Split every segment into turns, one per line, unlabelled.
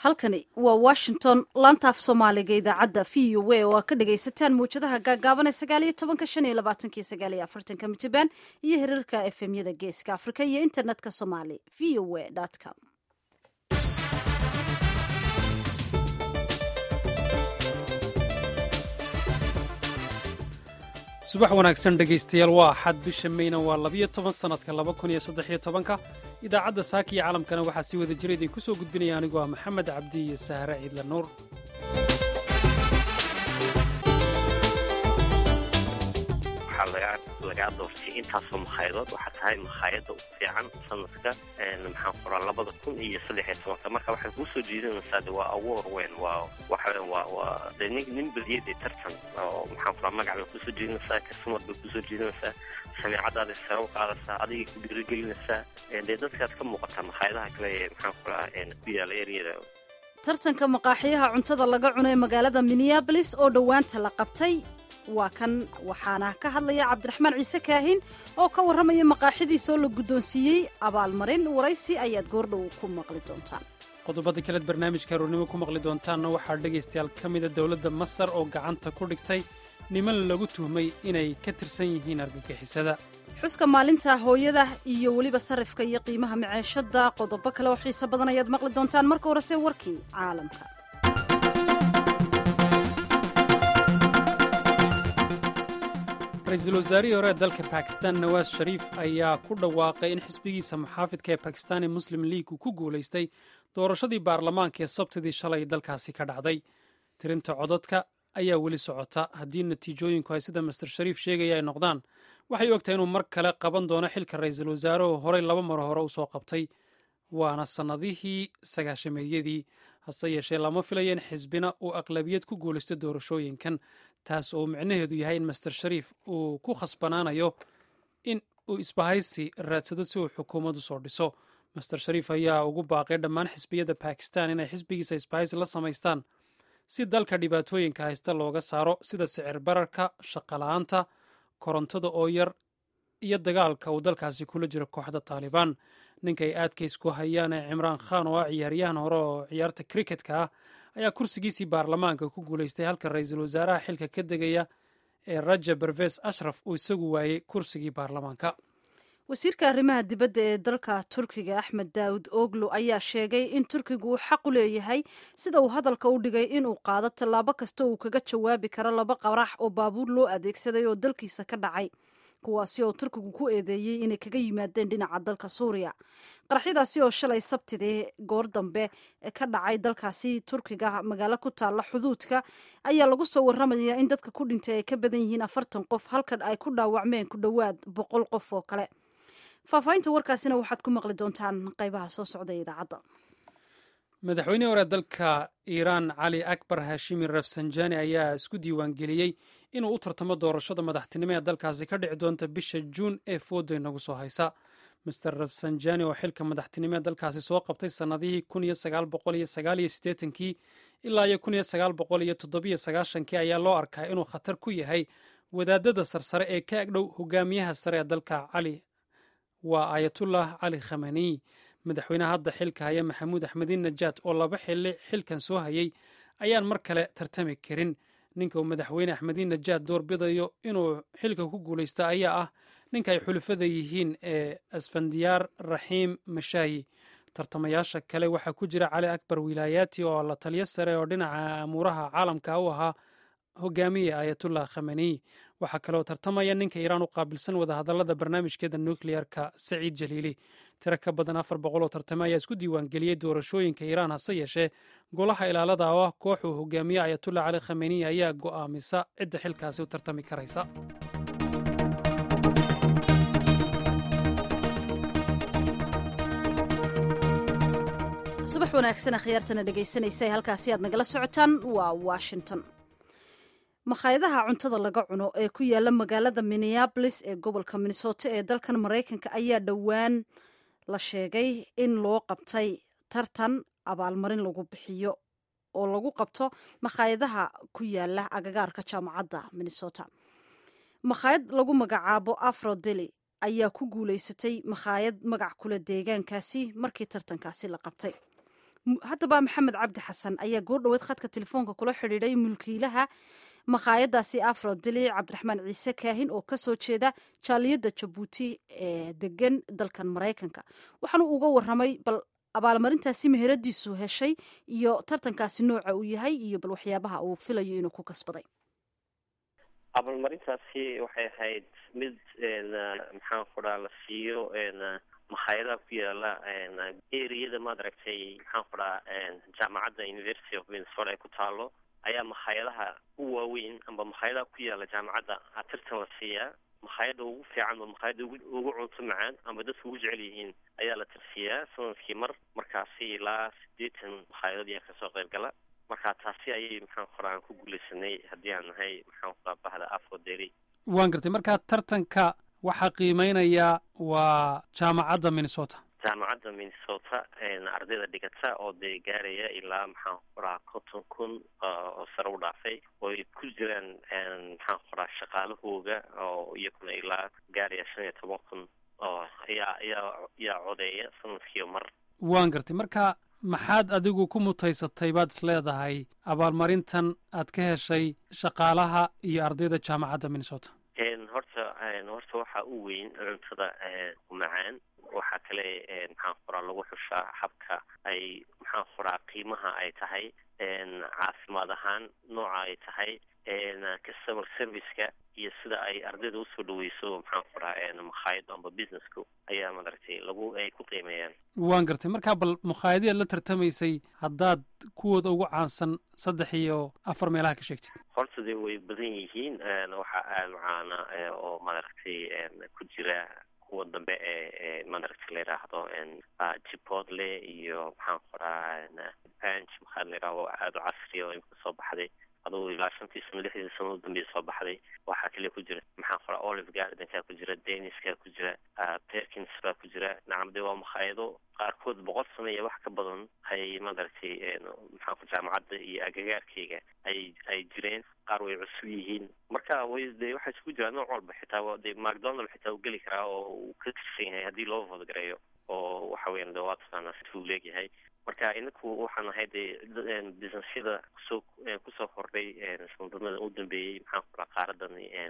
halkani waa washington laantaaf soomaaliga idaacadda v u a oo aad ka dhagaysataan mawjadaha gaagaaban ee sagaaliyo tobanka shan iyo labaatanki sagaaliyo afartanka mitrband iyo hiriirka efemyada geeska afrika iyo internetka somali v o a com
subax wanaagsan dhegaystayaal waa axad bisha meyna waa labiyo toban sannadka laba kun iyo saddexiyo tobanka idaacadda saaka iyo caalamkana waxaa si wada jira idinku soo gudbinaya anigoo ah maxamed cabdi iyo sahre ciidla nuur
waxaa lagaa doortay intaasoo makhayadood waxaa tahay makhaayadda u fiican sanadka maxaan qoraa labada kun iyo saddexiyo tobanka marka waxay kuu soo jiidanaysaa de waa awoor weyn waa waxa waa waa de nin nin badiyay dee tartan oo maxaan qoraa magac bay kusoo jiidanaysaa kastamar bay kusoo jiidanaysaa samiicadaada sare u qaadaysaa adigay ku dhiirigelinaysaa dee dadkaad ka muuqataa makhaayadaha kale ee maxaan qoraa ku yaala eryada
tartanka maqaaxiyaha cuntada laga cuno ee magaalada minneabolis oo dhowaanta la qabtay waa kan waxaana ka hadlaya cabdiraxmaan ciise kaahin oo ka warramaya maqaaxidiisoo la guddoonsiiyey abaalmarin waraysi ayaad goordhow ku maqli doontaan
qodobada kaleed barnaamijka aroornimo ku maqli doontaanna waxaa dhegaystayaal ka mida dowladda masar oo gacanta ku dhigtay niman lagu tuhmay inay ka tirsan yihiin argagixisada
xuska maalinta hooyada iyo weliba sarifka iyo qiimaha maceeshada qodobo kale oo xiiso badan ayaad maqli doontaan marka horese warkii caalamka
ra-iisul wasaarihii hore ee dalka bakistan nawaas shariif ayaa ku dhawaaqay in xisbigiisa muxaafidka ee bakistani muslim league uu ku guulaystay doorashadii baarlamaanka ee sabtidii shalay dalkaasi ka dhacday tirinta codadka ayaa weli socota haddii natiijooyinku ay sida master shariif sheegaya ay noqdaan waxay ogtahay inuu mar kale qaban doono xilka ra-iisul wasaarehoo horey laba mar hore u soo qabtay waana sannadihii sagaashameeyadii hase yeeshee lama filaya in xisbina uu aqlabiyad ku guulaysto doorashooyinkan taas oo micnaheedu yahay in master shariif uu ku khasbanaanayo in uu isbahaysi raadsado si uu xukuumad u soo dhiso master shariif ayaa ugu baaqay dhammaan xisbiyada bakistan inay xisbigiisa isbahaysi la samaystaan si dalka dhibaatooyinka haysta looga saaro sida sicir bararka shaqala-aanta korontada oo yar iyo dagaalka uu dalkaasi kula jiro kooxda taalibaan ninkay aadkays ku hayaan ee cimraan khan oo ah ciyaaryahan hore oo ciyaarta kriketka ah ayaa kursigiisii baarlamaanka ku guulaystay halka ra-iisul wasaaraha xilka ka degaya ee raja berves ashraf uu isagu waayey kursigii baarlamaanka
wasiirka arrimaha dibadda ee dalka turkiga axmed daawud oglo ayaa sheegay in turkigu uu xaq u leeyahay sida uu hadalka u dhigay inuu qaado tallaabo kasta uu kaga jawaabi karo laba qarax oo baabuur loo adeegsaday oo dalkiisa ka dhacay kuwaasi oo turkigu ku eedeeyey inay kaga yimaadeen dhinaca dalka suuriya qaraxyadaasi oo shalay sabtidii goor dambe ka dhacay dalkaasi turkiga magaalo ku taalla xuduudka ayaa lagu soo warramaya in dadka ku dhintay ay ka badan yihiin afartan qof halkan ay ku dhaawacmeen ku dhowaad boqol qof oo kale faahfaahinta warkaasina waxaad ku maqli doontaan qaybaha soo socda ee idaacadda
madaxweynihii hore dalka iiraan cali akbar hashimi rafsanjani ayaa isku diiwaangeliyey inuu u tartamo doorashada madaxtinimo ee dalkaasi ka dhici doonta bisha juun ee fooda inagu soo haysa master rafsanjani oo xilka madaxtinimo ee dalkaasi soo qabtay sannadihii kii ilaa iyo kii ayaa loo arkaa inuu khatar ku yahay wadaadada sarsare ee ka agdhow hogaamiyaha sare ee dalka cali waa ayatullah cali khamaniy madaxweyneha hadda xilka haya maxamuud axmediin najaad oo laba xili xilkan soo hayay ayaan mar kale tartami karin ninka uu madaxweyne axmediin najaad doorbidayo inuu xilka ku guulaysta ayaa ah ninka ay xulufada yihiin ee asfandiyaar raxiim mashaayi tartamayaasha kale waxaa ku jira cali akbar wilaayaati oo la taliyo sare oo dhinaca amuuraha caalamka u ahaa hogaamiye ayatullah khamaniy waxaa kaleoo tartamaya ninka iiraan u qaabilsan wadahadallada barnaamijkeeda nukleyarka saciid jaliili tiro ka badan afar boqol oo tartame ayaa isku diiwaangeliyey doorashooyinka iiraan hase yeeshee golaha ilaalada oo ah koox uu hogaamiye ayatullah cali khamaniy ayaa go'aamisa cidda xilkaasi u tartami karaysa
subax wanaagsan akhyaartana dhegaysanaysa halkaasi aad nagala socotaan waa washington makhaayadaha cuntada laga cuno ee ku yaala magaalada minneabolis ee gobolka minnesota ee dalkan maraykanka ayaa dhowaan la sheegay in loo qabtay tartan abaalmarin lagu bixiyo oo lagu qabto makhaayadaha ku yaala agagaarka jaamacadda minnesota makhaayad lagu magacaabo afrodeli ayaa ku guulaysatay makhaayad magac kule deegaankaasi markii tartankaasi la qabtay haddaba maxamed cabdi xasan ayaa goordhoweed khadka telefoonka kula xidhiidhay mulkiilaha makhaayadaasi afro dili cabdiraxmaan ciise kaahin oo kasoo jeeda jaaliyadda jabuuti ee degan dalkan maraykanka waxaanu uga waramay bal abaalmarintaasi meheradiisu heshay iyo tartankaasi nooca uu yahay iyo bal waxyaabaha uu filayo inuu ku kasbaday
abaalmarintaasi waxay ahayd mid maxaan kuraa la siiyo makhaayadaha ku yaala eriyada maad aragtay maxaan kuraa jaamacadda university of minnesota ay ku taalo ayaa makhaayadaha u waaweyn amba makhaayadaha ku yaala jaamacadda tirtan la siiyaa makhaayadda ugu fiican oo makhaayadda ugu cunto macaan amba dadka ugu jecel yihiin ayaa la tirsiyaa sanadkii mar markaasi ilaa siddeetan makhaayadod ayaa kasoo qayb gala marka taasi ayay maxaan kuraa aan ku guuleysanay haddii aan nahay maxaan kuraa bahda afro deri
waan gartay markaa tartanka waxaa qiimeynaya waa jaamacadda minnesota
jaamacadda minnesota ardayda dhigata oo dee gaaraya ilaa maxaan kuraa konton kun oo sare u dhaafay oo ay ku jiraan maxaan kuraa shaqaalahooga oo iyaguna ilaa gaaraya shan iyo toban kun oo ayaa ayaa yaa codeeya sanadkiio mar
waan gartay marka maxaad adigu ku mutaysatay baad is leedahay abaalmarintan aad ka heshay shaqaalaha iyo ardayda jaamacadda minnesota
horta horta waxaa u weyn cuntada macaan waxaa kale maxaan kuraa lagu xushaa habka ay maxaan kuraa qiimaha ay tahay caafimaad ahaan nooca ay tahay customer serviceka iyo sida ay ardayda usoo dhaweyso maxaan kuraa makhaayad amba businessku ayaa madaragtay lagu ay ku qiimeeyaan
waan gartay markaa bal makhaayadii aad la tartamaysay haddaad kuwooda ugu caansan saddex iyo afar meelaha ka sheegtid
horta dee way badan yihiin waxaa aada macaana oo madaragtay ku jira kuwa dambe ee madaragta la yidhaahdo jipotle iyo maxaan kuraa banch maxaa la yidhahdo aada u casriya oo imika soo baxday adugu ilaa shantii sano lixdii sano u dambeya soo baxday waxaa kale ku jira maxaan kuraa olive gardenkaa ku jira daniska ku jira perkins baa ku jira nacam dee waa makhaayado qaarkood boqol sano iyo wax ka badan ay madaragtay maxaan ku jaamacadda iyo agagaarkeyga ay ay jireen qaar way cusub yihiin marka way dee waxaa isku jira nooc walba xitaa dee macdonald xitaa uu geli karaa oo uu ka tirsan yahay haddii loo fodgareeyo oo waxa weyan de waa taqaanaa situu leegyahay marka inaku waxaan ahay dee businessyada kusoo kusoo kordhay sanadamada u dambeeyey maxaan kuraa qaaradan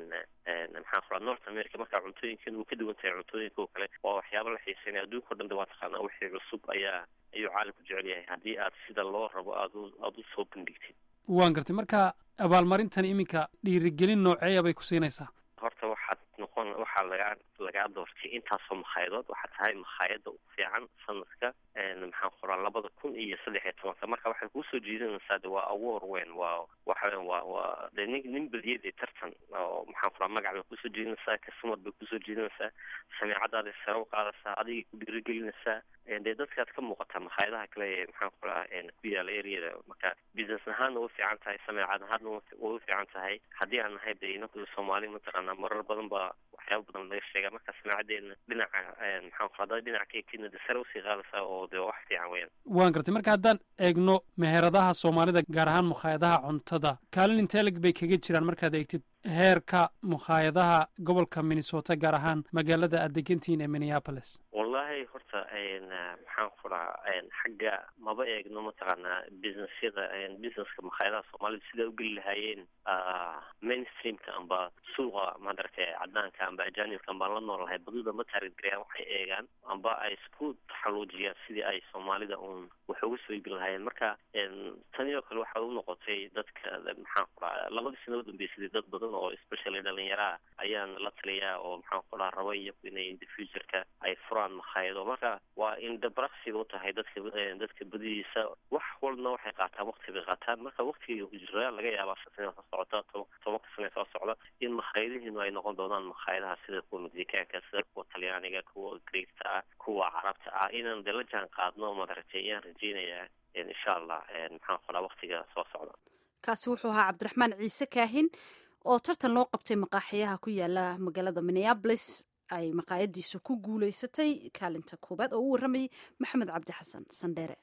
maxaan kuraa north america marka cuntooyinkan uu ka duwan tahay cuntooyinka oo kale waa waxyaaba la xiiseynaya adduunka o dhan de waa taqaanaa wixii cusub ayaa ayuu caalamku jecel yahay haddii aad sida loo rabo aad aada u soo bandhigtid
waan gartay marka abaalmarintan iminka dhiirigelin nooceeya bay ku siinaysaa
horta waxaad noqon waxaa lagaa lagaa doortay intaasoo makhayadood waxaa tahay makhaayadda u fiican sanadka maxaan qoraa labada kun iyo saddex iyo tobanka marka waxay kuusoo jiidanaysaa de waa award weyn waa waxa waa waa de nin nin badiyadee tartan oo maxaan qoraa magac bay kusoo jiidanaysaa kasumad bay kusoo jiidanaysaa sameecadaada sare u qaadaysaa adigay ku dhiirigelinaysaa dee dadkaad ka muuqataa makhaayadaha kale ee maxaan qoraa ku yaala areada marka business ahaanna u fiican tahay sameecad ahaanna way u fiican tahay haddii aan nahay de inaku soomaali mataqaanaa marar badan baa waxyaaba badan laga sheegaa marka samaacadeena dhinaca maxaan qoraa dad dhinaca ka egtidna de sare usii qaadaysaa oo de wax fiican weyan
waan gartay marka haddaan eegno meheradaha soomaalida gaar ahaan mukhaayadaha cuntada kaalin inteelig bay kaga jiraan markaad eegtid heerka mukhaayadaha gobolka minnesota gaar ahaan magaalada aad degantihiin ee minneapolis
wallahi horta maxaan kuraa xagga maba eegno mataqaanaa businessyada businesska makhaayadaha soomaalida sidaa ugeli lahaayeen mainstreamka amba suuqa madaragtay cadaanka amba ajanibka ambaan la nool lahay badida ma taargetgarayaan waxay eegaan amba ay isku taxaluujiyaan sidii ay soomaalida uun wax uga soo iibin lahaayeen marka tani oo kale waxaa u noqotay dadka maxaan kuraa labadii sano udambeysay dad badan oo especially dhalinyaraha ayaan la taliyaa oo maxaan kuraa raba iyaku inay in the futureka ay furaan makhaayado marka waa indabraqsiga u tahay dadka dadka badidiisa wax walna waxay qaataan wakti bay qaataan marka waktiga ku jira laga yaabaa shan soo socota tobanka sane soo socda in makhaayadihiinu ay noqon doonaan makhaayadaha sida kuwa mexicaanka sida kuwa talyaaniga kuwa greegta ah kuwa carabta ah inaan de la jaan qaadno madaragtay ayaan rajeynayaa insha allah maxaan qoraa waktiga soo socda
kaasi wuxuu ahaa cabdiraxmaan ciise kaahin oo tartan loo qabtay maqaaxiyaha ku yaala magaalada minneabolis ay maqaayadiisu ku guuleysatay kaalinta koowaad oo u warramayay maxamed cabdi xasan sandheere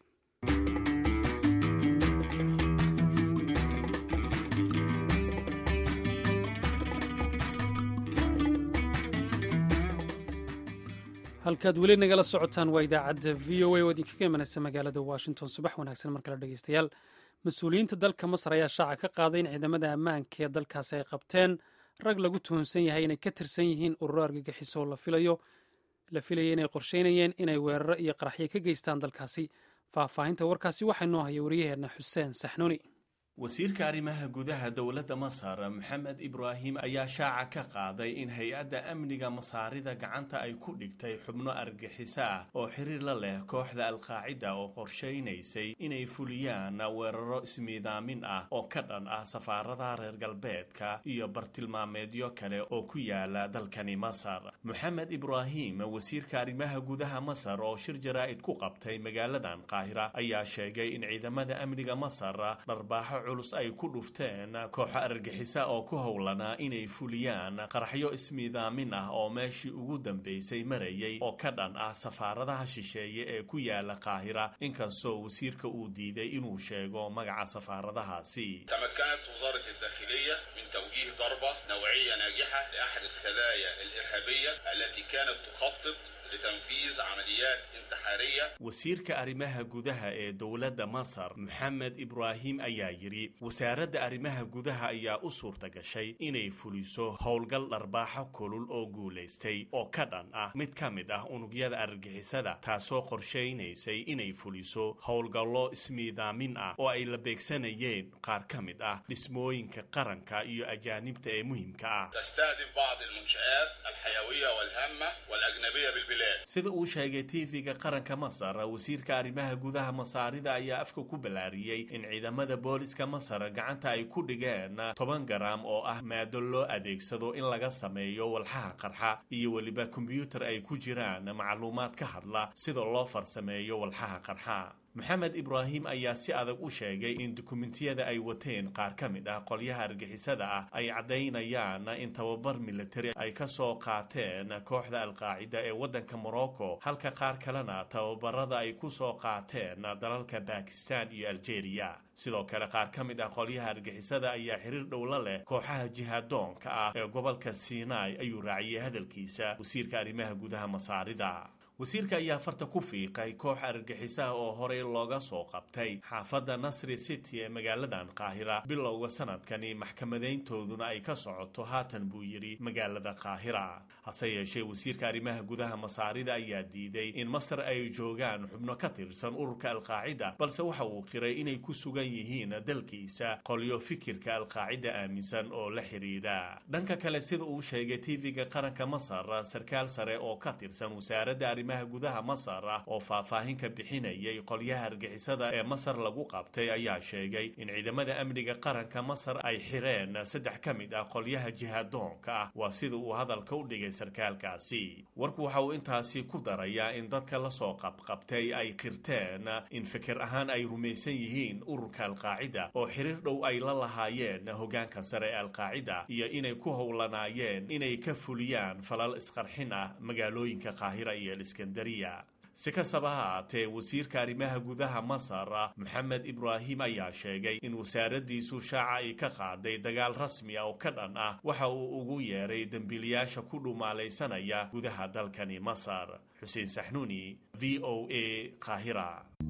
halkaad weli nagala socotaan waa idaacadda v o a oo idinkaga imanaysa magaalada washington subax wanaagsan mar kale dhegeystayaal mas-uuliyiinta dalka masar ayaa shaaca ka qaaday in ciidamada ammaanka ee dalkaasi ay qabteen rag lagu tuhunsan yahay inay ka tirsan yihiin ururo argagixiso la filayo la filaya inay qorsheynayeen inay weeraro iyo qaraxyo ka geystaan dalkaasi faahfaahinta warkaasi waxaa noo haya wariyaheenna xuseen saxnuuni
wasiirka arrimaha gudaha dowladda masar maxamed ibraahim ayaa shaaca ka qaaday in hay-adda amniga masaarida gacanta ay ku dhigtay xubno argaxiso ah oo xiriir la leh kooxda alqaacida oo qorshaynaysay inay fuliyaan weeraro ismiidaamin ah oo ka dhan ah safaaradaha reer galbeedka iyo bartilmaameedyo kale oo ku yaala dalkani masar maxamed ibraahim wasiirka arrimaha gudaha masar oo shir jaraa'id ku qabtay magaaladan qaahira ayaa sheegay in ciidamada amniga masar dharbaaxo culus ay ku dhufteen kooxo argagixisa oo ku howlanaa inay fuliyaan qaraxyo ismiidaamin ah oo meeshii ugu dambaysay marayay oo ka dhan ah safaaradaha shisheeye ee ku yaala qaahira inkastoo wasiirka uu diiday inuu sheego magaca safaaradahaasi
تمكنت وزارة الداخلية من توجيه ضربة نوعية ناجحة لأحد الخلايا الإرهابية التي كانت تخطط لتنفيذ عمليات انتحارية
wasiirka arrimaha gudaha ee dowladda masar maxamed ibraahim ayaa yidhi wasaaradda arrimaha gudaha ayaa u suurta gashay inay fuliso howlgal dharbaaxo kulul oo guulaystay oo ka dhan ah mid ka mid ah unugyada argagixisada taasoo qorshaynaysay inay fuliso howlgallo ismiidaamin ah oo ay la beegsanayeen qaar ka mid ah dhismooyinka qaranka iyo ajaanibta ee muhiimka ah
تستهدف بعض المنشآت الحيوية والهامة والأجنبية بالبلاد
sida uu sheegay tv-ga qaranka masar wasiirka arrimaha gudaha masaarida ayaa afka ku ballaariyey in ciidamada booliska masar gacanta ay ku dhigeen toban garam oo ah maado loo adeegsado in laga sameeyo walxaha qarxa iyo weliba kombyuutar ay ku jiraan macluumaad ka hadla sida loo farsameeyo walxaha qarxa maxamed ibraahim ayaa si adag u sheegay in dukumentiyada ay wateen qaar ka mid ah qolyaha argixisada ah ay caddaynayaan in tababar militari ay ka soo qaateen kooxda alqaacida ee waddanka morocco halka qaar kalena tababarada ay ku soo qaateen dalalka bakistan iyo algeria sidoo kale qaar ka mid ah qolyaha argixisada ayaa xiriir dhowla leh kooxaha jihaadoonka ah ee gobolka sinai ayuu raaciyey hadalkiisa wasiirka arrimaha gudaha masaarida wasiirka ayaa farta ku fiiqay koox argagixisaha oo horey looga soo qabtay xaafadda nasri city ee magaaladan qaahira bilowga sanadkani maxkamadayntooduna ay ka socoto haatan buu yidhi magaalada qaahira hase yeeshee wasiirka arrimaha gudaha masaarida ayaa diiday in masar ay joogaan xubno ka tirsan ururka alqaacida balse waxa uu qiray inay ku sugan yihiin dalkiisa qolyo fikirka alqaacida aaminsan oo la xidhiidha dhanka kale sida uu sheegay tv-ga qaranka masar sarkaal sare oo ka tirsan wasaaradda arrimaha gudaha masar ah oo faahfaahin ka bixinayay qolyaha argixisada ee masar lagu qabtay ayaa sheegay in ciidamada amniga qaranka masar ay xireen saddex ka mid ah qolyaha jihaadoonka ah waa sida uu hadalka u dhigay sarkaalkaasi warku waxa uu intaasi ku darayaa in dadka lasoo qabqabtay ay qirteen in fikir ahaan ay rumaysan yihiin ururka alqaacida oo xiriir dhow ay la lahaayeen hogaanka sare ee alqaacida iyo inay ku howlanaayeen inay ka fuliyaan falal isqarxin ah magaalooyinka qaahira iyo iskandariya si kastaba ha haatee wasiirka arrimaha gudaha masar maxamed ibraahim ayaa sheegay in wasaaraddiisu shaaca ay ka qaaday dagaal rasmi ah oo ka dhan ah waxa uu ugu yeeray dembiilayaasha ku dhumaalaysanaya gudaha dalkani masar xuseen saxnuuni v o a qaahira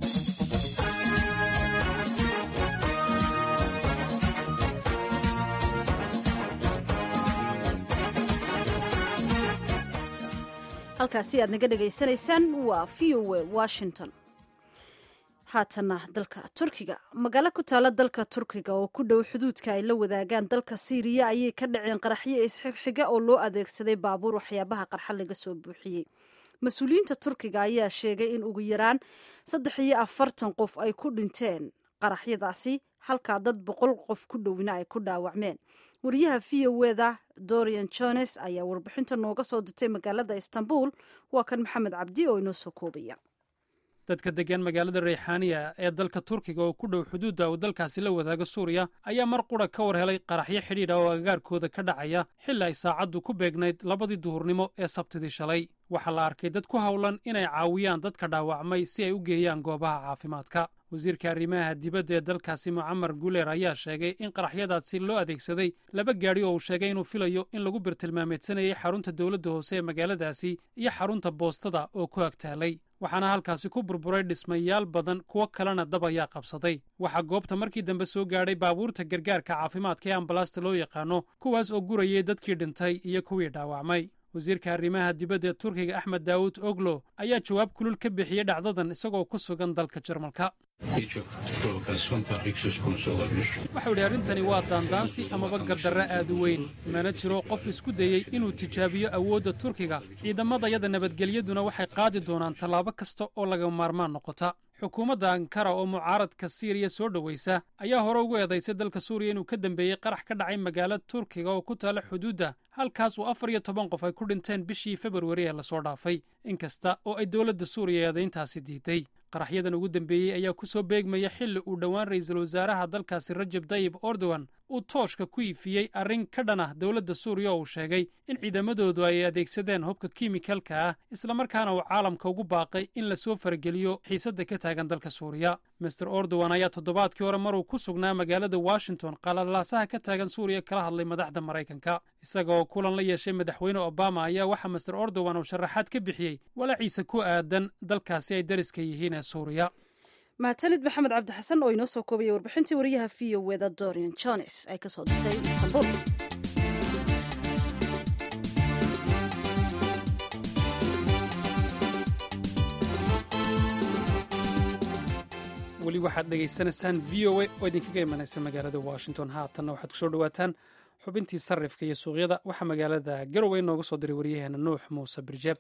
halkaasi aad naga dhegaysanaysaan waa v o a washington haatana dalka turkiga magaalo ku taala dalka turkiga oo ku dhow xuduudka ay la wadaagaan dalka siiriya ayay ka dhaceen qaraxyo isxigxiga oo loo adeegsaday baabuur waxyaabaha qarxa laga soo buuxiyey mas-uuliyiinta turkiga ayaa sheegay in ugu yaraan saddex iyo afartan qof ay ku dhinteen qaraxyadaasi halkaa dad boqol qof ku dhowina ay ku dhaawacmeen wariyaha v o eda dorian jones ayaa warbixinta nooga soo dirtay magaalada istanbul waa kan maxamed cabdi oo inoo soo koobaya
dadka degan magaalada reyxaaniya ee dalka turkiga oo ku dhow xuduudda uu dalkaasi la wadaago suuriya ayaa mar qura ka war helay qaraxyo xidhiidha oo agagaarkooda ka dhacaya xilli ay saacaddu ku beegnayd labadii duhurnimo ee sabtidii shalay waxaa la arkay dad ku howlan inay caawiyaan dadka dhaawacmay si ay u geeyaan goobaha caafimaadka wasiirka arrimaha dibadda ee dalkaasi mucamar guleer ayaa sheegay in qaraxyadaasi loo adeegsaday laba gaadhi oo uu sheegay inuu filayo in lagu birtilmaameedsanayay xarunta dowladda hoose ee magaaladaasi iyo xarunta boostada oo ku agtaalay waxaana halkaasi ku burburay dhismayaal badan kuwo kalena dab ayaa qabsaday waxaa goobta markii dambe soo gaadhay baabuurta gargaarka caafimaadka ee ambalaasta loo yaqaano kuwaas oo gurayay dadkii dhintay iyo kuwii dhaawacmay wasiirka arrimaha dibadda ee turkiga axmed daawud oglo ayaa jawaab kulul ka bixiyey dhacdadan isagoo ku sugan dalka jarmalka waxau idhi arrintani waa daandaansi amaba gardarre aad u weyn mana jiro qof isku dayey inuu tijaabiyo awoodda turkiga ciidamadayada nabadgelyaduna waxay qaadi doonaan tallaabo kasta oo laga maarmaan noqota xukuumadda ankara oo mucaaradka siiriya soo dhowaysa ayaa hore ugu eedaysay dalka suuriya inuu ka dambeeyey qarax ka dhacay magaalo turkiga oo ku taala xuduudda halkaas uu afar iyo toban qof ay ku dhinteen bishii februari ee lasoo dhaafay inkasta oo ay dowladda suuriya eedayntaasi diiday qaraxyadan ugu dambeeyey ayaa ku soo beegmaya xilli uu dhowaan ra'iisul wasaaraha dalkaasi rajab dayib erdogan uu tooshka ku iifiyey arrin ka dhan ah dowladda suuriya oo uu sheegay in ciidamadoodu ay adeegsadeen hubka kimikalka ah islamarkaana uu caalamka ugu baaqay in lasoo farageliyo xiisadda ka taagan dalka suuriya master erdogan ayaa toddobaadkii hore maruu ku sugnaa magaalada washington qalalaasaha ka taagan suuriya kala hadlay madaxda maraykanka isaga oo kulan la yeeshay madaxweyne obama ayaa waxaa master erdogan uu sharaxaad ka bixiyey walaaciisa ku aadan dalkaasi ay dariska yihiin ee suuriya
mahadsanid maxamed cabdi xasan oo inoo soo koobaya warbixintii wariyaha v o weda dorian jones ay ka soo dirtay istanbul
weli waxaad dhegaysanaysaan v o a oo idinkaga imanaysa magaalada washington haatanna waxaad kusoo dhowaataan xubintii sarrifka iyo suuqyada waxaa magaalada garowe nooga soo diray waryaheena nuux muuse birjeeb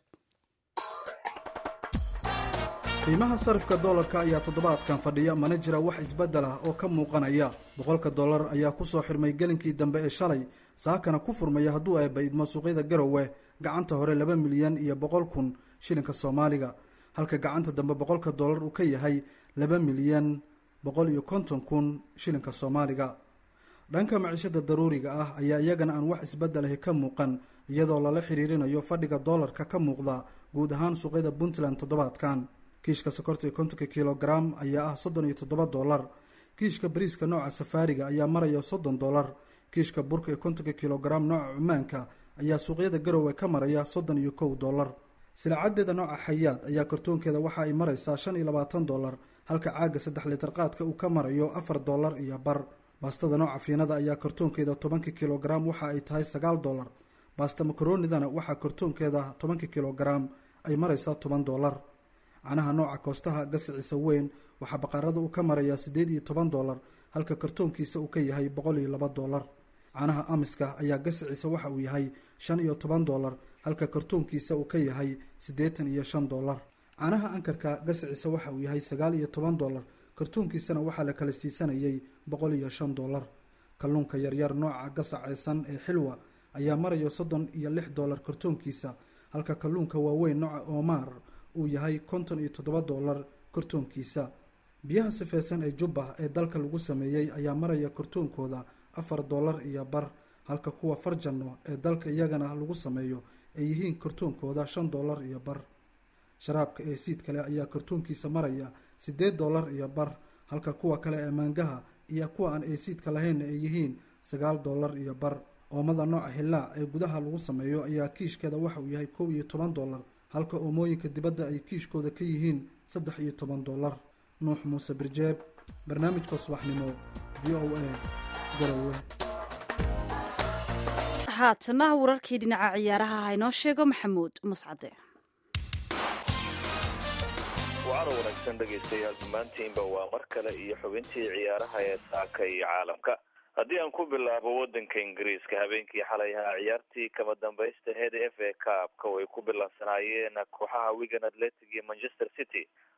qiimaha sarifka doolarka ayaa toddobaadkan fadhiya mana jira wax isbeddel ah oo ka muuqanaya boqolka dollar ayaa ku soo xirmay gelinkii dambe ee shalay saakana ku furmaya hadduu ay baydmo suuqyada garowe gacanta hore laba milyan iyo boqol kun shilinka soomaaliga halka gacanta dambe boqolka dollar uu ka yahay laba milyan boqol iyo konton kun shilinka soomaaliga dhanka maciishada daruuriga ah ayaa iyagana aan wax isbeddelahi ka muuqan iyadoo lala xiriirinayo fadhiga doolarka ka muuqda guud ahaan suuqyada puntland toddobaadkan kiishka sokorta iyo kontonka kilogaram ayaa ah soddon iyo toddoba dollar kiishka bariiska nooca safaariga ayaa maraya soddon dollar kiishka burka iyo kontonka kilogaram nooca cumaanka ayaa suuqyada garowe ka maraya soddon iyo kow dollar silacaddeeda nooca xayaad ayaa kartoonkeeda waxa ay maraysaa shan iyo labaatan dollar halka caaga saddex litar qaadka uu ka marayo afar dollar iyo bar baastada nooca fiinada ayaa kartoonkeeda tobanka kilogaram waxa ay tahay sagaal dollar baasta makaroonidana waxaa kartoonkeeda tobanka kilogaram ay maraysaa toban dollar canaha nooca koostaha gasiciisa weyn waxaa baqaarada uu ka marayaa siddeed iyo toban dollar halka kartoonkiisa uu ka yahay boqol iyo laba dollar canaha amiska ayaa gasiciisa waxa uu yahay shan iyo toban dollar halka kartoonkiisa uu ka yahay siddeetan iyo shan dollar canaha ankarka gasiciisa waxa uu yahay sagaal iyo toban dollar kartoonkiisana waxaa la kala siisanayay boqol iyo shan dollar kalluunka yaryar nooca gasaceysan ee xilwa ayaa maraya soddon iyo lix dollar kartoonkiisa halka kalluunka waaweyn nooca oomaar uu yahay konton iyo toddoba dollar kartoonkiisa biyaha sifeysan ee jubba ee dalka lagu sameeyey ayaa maraya kartoonkooda afar dollar iyo bar halka kuwa farjanno ee dalka iyagana lagu sameeyo ay yihiin kartoonkooda shan dollar iyo bar sharaabka ee siid kale ayaa kartoonkiisa maraya siddeed dollar iyo bar halka kuwa kale ee maangaha iyo kuwa aan eesiidka lahaynna ay yihiin sagaal dollar iyo bar oomada nooca hillaac ee gudaha lagu sameeyo ayaa kiishkeeda waxa uu yahay kow iyo toban dollar halka oomooyinka dibadda ay kiishkooda ka yihiin saddex iyo toban dollar nuux muuse birjeeb barnaamijka subaxnimo v o a garowe
haatana wararkii dhinaca ciyaaraha ha inoo sheego maxamuud mascade
wacana wanaagsan dhegaystayaal dhammaantiinba waa mar kale iyo xubintii ciyaaraha ee saaka iyo caalamka haddii aan ku bilaabo waddanka ingiriiska habeenkii xalay ahaa ciyaartii kama dambaysta head f a cup-ka way ku bilaabsanaayeen kooxaha wigan atletic iyo manchester city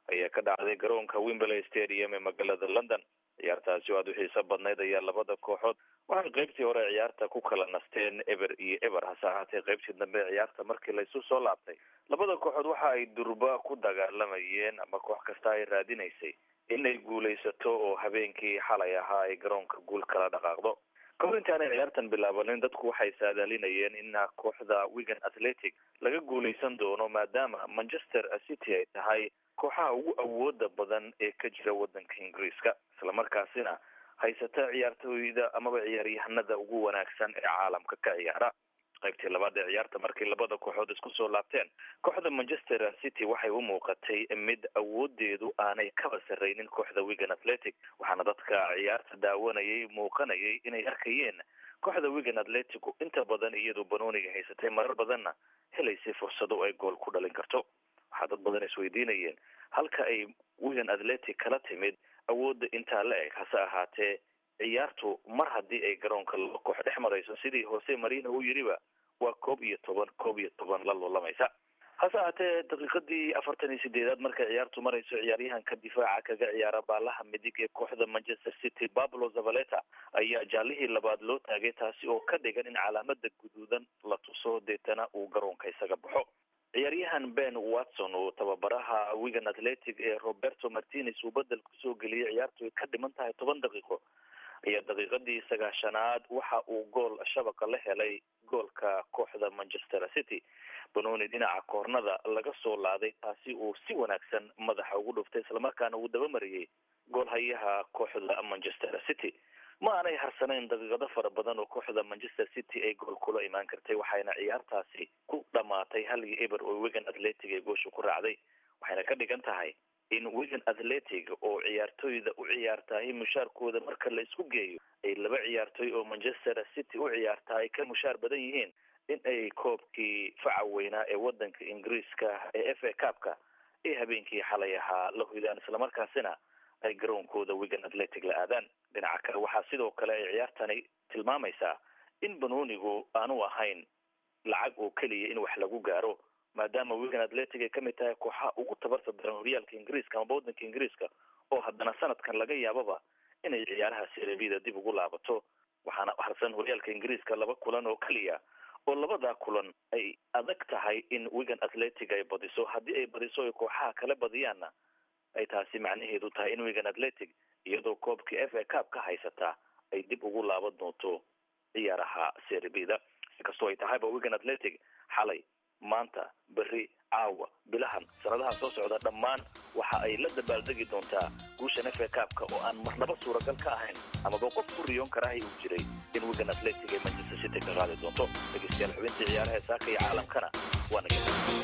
ayaa ka dhacday garoonka wimberley stadium ee magaalada london ciyaartaasi oo aada u xiiso badnayd ayaa labada kooxood waxay qaybtii hore ciyaarta ku kala nasteen eber iyo eber hase ahaatee qaybtii dambe ciyaarta markii laysu soo laabtay labada kooxood waxa ay durba ku dagaalamayeen ama koox kasta ay raadinaysay inay guulaysato oo habeenkii xalay ahaa ay garoonka guul kala dhaqaaqdo kahor intaanay ciyaartan bilaabanin dadku waxay saadaalinayeen in kooxda wigan athletic laga guulaysan doono maadaama manchester city ay tahay kooxaha ugu awooda badan ee ka jira wadanka ingiriiska islamarkaasina haysata ciyaartooyda amaba ciyaaryahanada ugu wanaagsan ee caalamka ka ciyaara qaybtii labaad ee ciyaarta markii labada kooxood isku soo laabteen kooxda manchester city waxay u muuqatay mid awoodeedu aanay kaba sarraynin kooxda wigan athletic waxaana dadka ciyaarta daawanayay muuqanayay inay arkayeen kooxda wigan athletic inta badan iyadu banooniga haysatay marar badanna helaysay fursado ay gool ku dhalin karto waxaa dad badan isweydiinayeen halka ay wigan athletic kala timid awoodda intaa la eg hase ahaatee ciyaartu mar haddii ay garoonka laba koox dhex marayso sidii hoose marina uu yidhiba waa koob iyo toban koob iyo toban la loolamaysa hase ahaatee daqiiqadii afartan iyo sideedaad markay ciyaartu marayso ciyaaryahanka difaaca kaga ciyaara baalaha midig ee kooxda manchester city pablo zavaleta ayaa jaalihii labaad loo taagay taasi oo ka dhigan in calaamada guduudan la tuso deetana uu garoonka isaga baxo ciyaaryahan ben watson oo tababaraha wigan athletic ee roberto martinez uu bedel kusoo geliyay ciyaartu ay ka dhiman tahay toban daqiiqo ayaa daqiiqadii sagaashanaad waxa uu gool shabaqa la helay goolka kooxda manchester city banooni dhinaca koornada laga soo laaday taasi uu si wanaagsan madaxa ugu dhuftay islamarkaana uu dabamariyey goolhayaha kooxda manchester city ma aanay harsanayn daqiiqado fara badan oo kooxda manchester city ay gool kula imaan kartay waxayna ciyaartaasi ku dhamaatay hal iyo eber oo wigan athletic ee goosha ku raacday waxayna ka dhigan tahay in wigan athletic oo ciyaartooyda u ciyaartahay mushaarkooda marka la isku geeyo ay laba ciyaartooy oo manchester city u ciyaartaa ay ka mushaar badan yihiin in ay koobkii faca weynaa ee wadanka ingiriiska ee f a cupka ee habeenkii xalay ahaa la hoydaan islamarkaasina ay garoonkooda wigan athletic la aadaan dhinaca kale waxaa sidoo kale ay ciyaartani tilmaamaysaa in banoonigu aanu ahayn lacag oo keliya in wax lagu gaaro maadaama wigan athletic ay kamid tahay kooxaha ugu tabarta daran horyaalka ingiriiska amaba wadanka ingiriiska oo haddana sanadkan laga yaababa inay ciyaaraha serebida dib ugu laabato waxaana harsan horyaalka ingiriiska laba kulan oo keliya oo labadaa kulan ay adag tahay in wigan athletic ay badiso haddii ay badiso ay kooxaha kale badiyaanna ay taasi macnaheedu tahay in wigan athletic iyadoo koobkii f a cup ka haysataa ay dib ugu laaban doonto ciyaaraha serebida inkastoo ay tahayba wigan athletic xalay maanta berri caawa bilahan sanadaha soo socda dhammaan waxa ay la dabaaldegi doontaa guushan f a cupka oo aan marnaba suuragal ka ahayn amaba qof ku riyoon karahay uu jiray in wigan athletic ay manchester city ka qaadi doonto dhegeystayaal xubintii ciyaaraha ee saaka iyo caalamkana waa naga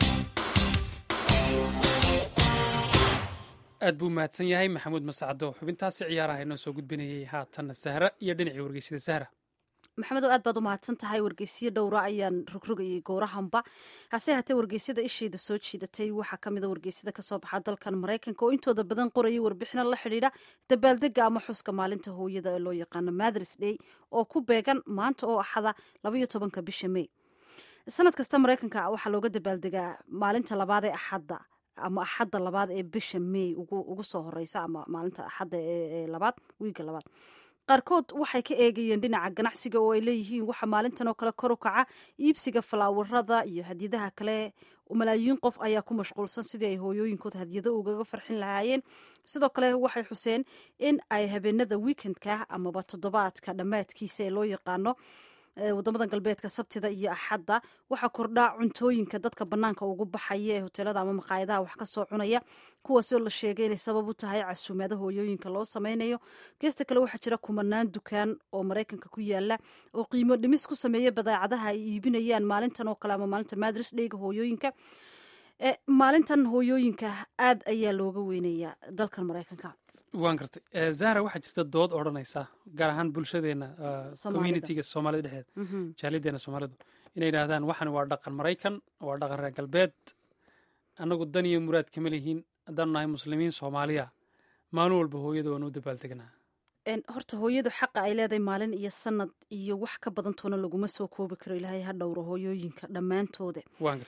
aad buu mahadsan yahay maxamuud masacado xubintaasi ciyaaraha inoo soo gudbinayay haatanna sahra iyo dhinacii wargeysida sahra
maxamedow aad baad u mahadsan tahay wargeysyo dhowra ayaan rogrogayay gowrahanba hase haatee wargeysyada ishayda soo jiidatay waxaa kamida wargeysyada kasoo baxa dalkan maraykanka oo intooda badan qorayay warbixino la xidhiidha dabaaldega ama xuska maalinta hooyada ee loo yaqaano mathers day oo ku beegan maanta oo axada labaiyo tobanka bisha may sanad kasta maraykanka waxaa looga dabaaldegaa maalinta labaad ee axadda ama axadda labaad ee bisha may ugu soo horeysa ama maalinta axadda ee labaad wiiga labaad qaarkood waxay ka eegayeen dhinaca ganacsiga oo ay leeyihiin waxa maalintan oo kale kor u kaca iibsiga falaawarada iyo hadiyadaha kale malaayiin qof ayaa ku mashquulsan sidii ay hooyooyinkood hadiyado ugaga farxin lahaayeen sidoo kale waxay xuseen in ay habeenada weekendka amaba toddobaadka dhammaadkiisa ee loo yaqaano wadamada galbeedka sabtida iyo axadda waxaa kordhaa cuntooyinka dadka banaanka ugu baxaya ee hoteelada ama maqaayadaha wax kasoo cunaya kuwaasoo la sheegay inay sabab u tahay casuumaada hooyooyinka loo sameynayo geesta kale waxaa jira kumanaan dukaan oo maraykanka ku yaala oo qiimo dhimis ku sameeya badeecadaha ay iibinayaan maalintan oo kale ama maalinta madris dheyga hooyooyinka maalintan hooyooyinka aad ayaa looga weynayaa dalkan maraykanka
waan gartay zahra waxaa jirta dood odhanaysa gaar ahaan bulshadeena communitiga soomaalida dhexdeeda jaalideena soomaalidu inay yidhaahdaan waxan waa dhaqan maraykan waa dhaqan reer galbeed annagu dan iyo muraad kama lihiin haddaanu nahay muslimiin soomaaliya maalin walba hooyada waanu u dabaaldegnaa
horta hooyadu xaqa ay leedahay maalin iyo sanad iyo wax ka badantoona laguma soo koobi karo ilaahay ha dhowro hooyooyinka dhammaantooda
waan gartay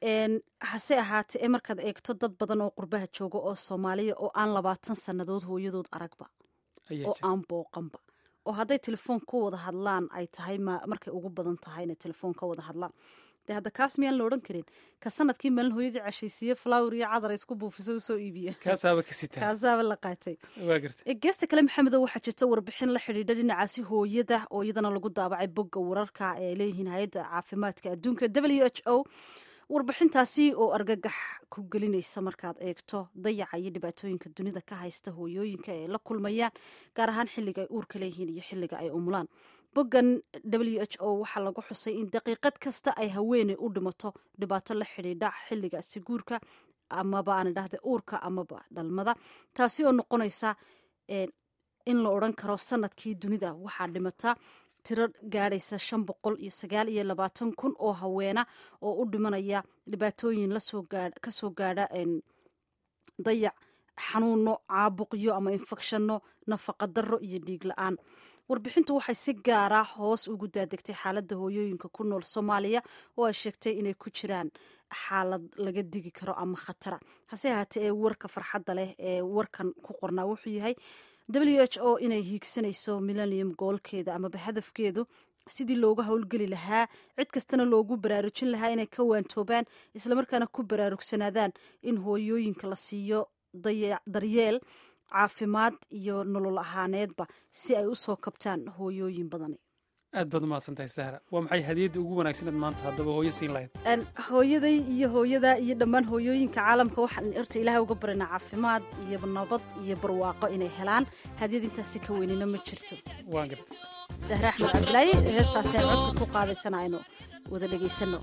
hase ahaatee ee markaad eegto dad badan oo qurbaha jooga oo soomaaliya oo aan labaatan sannadood hooyadood aragba oo aan booqanba oo hadday telefoon ku wada hadlaan ay tahay markay ugu badan tahay inay telefoon ka wada hadlaan de hadda kaas miyaan la odhan karin ka sanadkii maalin hooyadii cashaysiiye flower iyo cadar isku buufiso usoo iibiya
kaasaaba ka sitaa
kaasaaba la qaatay
waa garta
geesta kale maxamedo waxaa jirta warbixin la xidhiidha dhinacaasi hooyada oo iyadana lagu daabacay bogga wararka ee leeyihiin hay-adda caafimaadka adduunka w h o warbixintaasi oo argagax ku gelinaysa markaad eegto dayaca iyo dhibaatooyinka dunida ka haysta hooyooyinka ee la kulmayaan gaar ahaan xilliga ay uurka leeyihiin iyo xilliga ay umulaan boggan w h o waxaa lagu xusay in daqiiqad kasta ay haweeney u dhimato dhibaato la xidhiidha xilligaasi guurka amaba aan idhahda uurka amaba dhalmada taasi oo noqonaysa in la odran karo sanadkii dunida waxaa dhimata tiro gaadhaysa shan boqol iyo sagaal iyo labaatan kun oo haweena oo u dhimanaya dhibaatooyin kasoo gaadha dayac xanuuno caabuqyo ama infekshanno nafaqa darro iyo dhiig la-aan warbixintu waxay si gaara hoos ugu daadegtay xaaladda hooyooyinka ku nool soomaaliya oo ay sheegtay inay ku jiraan xaalad laga digi karo ama khatara hase ahaatee ee warka farxadda leh ee warkan ku qornaa wuxuu yahay w h o inay hiigsanayso millennium goolkeeda amaba hadafkeedu sidii looga howlgeli lahaa cid kastana loogu baraarujin lahaa inay ka waantoobaan islamarkaana ku baraarugsanaadaan in hooyooyinka la siiyo daryeel caafimaad iyo nolol ahaaneedba si ay usoo kabtaan hooyooyin badani
aad baad umahadsantahay sahra waa maxay hadiyadda ugu wanaagsaneed maanta haddaba hooyo siin lahayd
hooyaday iyo hooyada iyo dhammaan hooyooyinka caalamka waxaan irta ilaahay uga baranaa caafimaad iyo nabad iyo barwaaqo inay helaan hadiyad intaasi ka weynina ma jirto
waan garta
sahre axmed cabdilaahi heestaasi aan codka ku qaadaysana aynu wada dhegaysano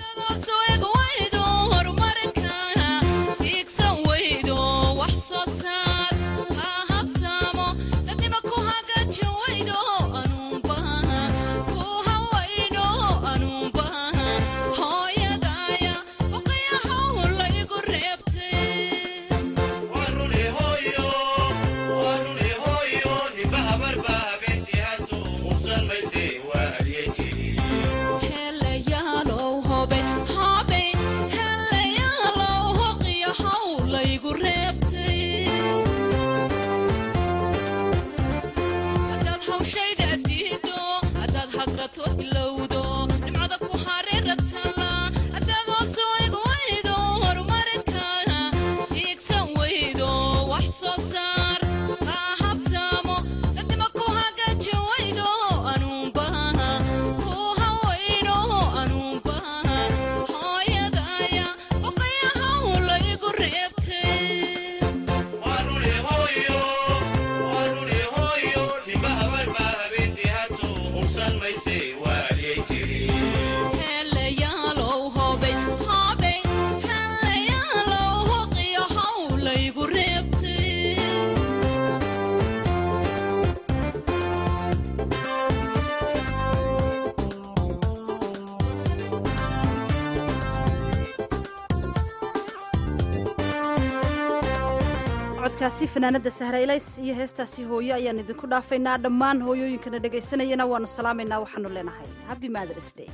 codkaasi fanaanada sahraelays iyo heestaasi hooyo ayaan idinku dhaafaynaa dhammaan hooyooyinkana dhegaysanayana waanu salaamaynaa waxaanu leenahay happy mothers day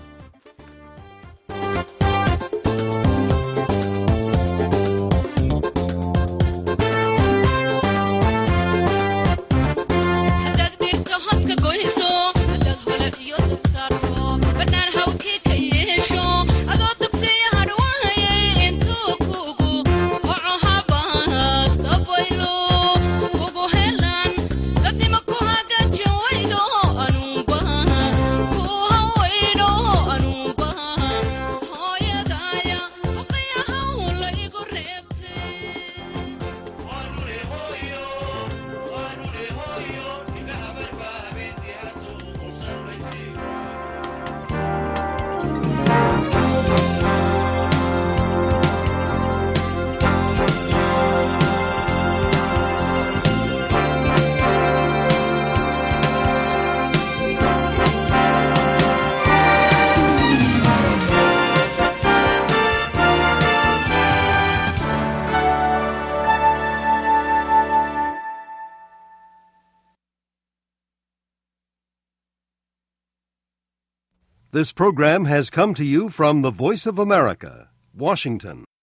This program has come to you from the Voice of America, Washington.